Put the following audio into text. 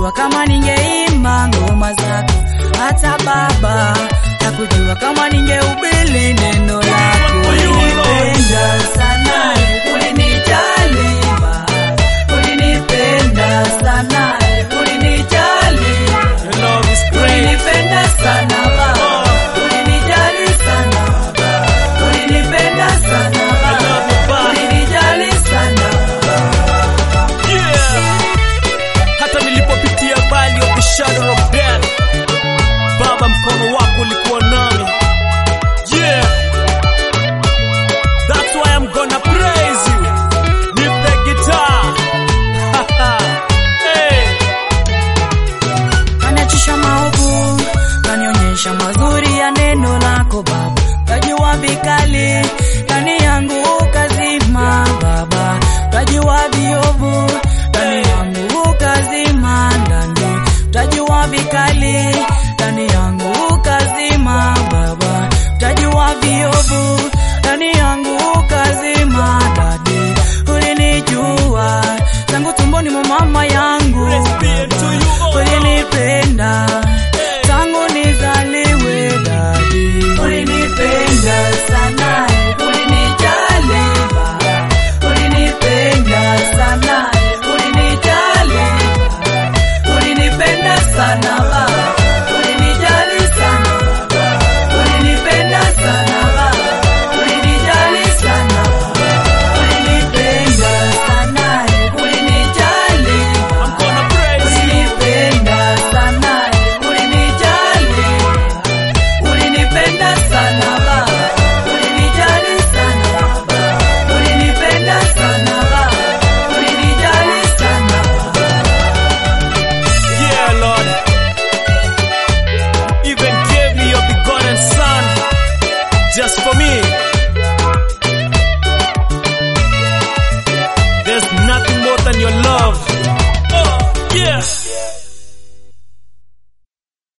Hakujua kama ningeimba ngoma zako, hata baba hakujua kama ningehubiri neno lako. Ulinipenda sana, ulinijali baba, ulinipenda sana, ulinijali Your love is great. Ulinipenda sana baba, ulinijali sana baba, ulinipenda sana baba, ulinijali sana Yeah. Hata nilipopitia valley of the shadow of death, Baba, mkono wako ulikuwa nami. Yeah. That's why I'm gonna praise you. Nipe guitar. hey. Kaniachisha maovu, kanionyesha mazuri ya neno lako Baba, tajua vikali ndani yangu ukazima Baba, tajua viovu ndani yangu ukazima ndani, tajua vikali ndani yangu ukazima Baba, tajua viovu ndani yangu ukazima dadi, ulinijua tangu tumboni mwa mama yangu Praise be to you, oh ulinipenda tangu nizaliwe dadi, ulinipenda sana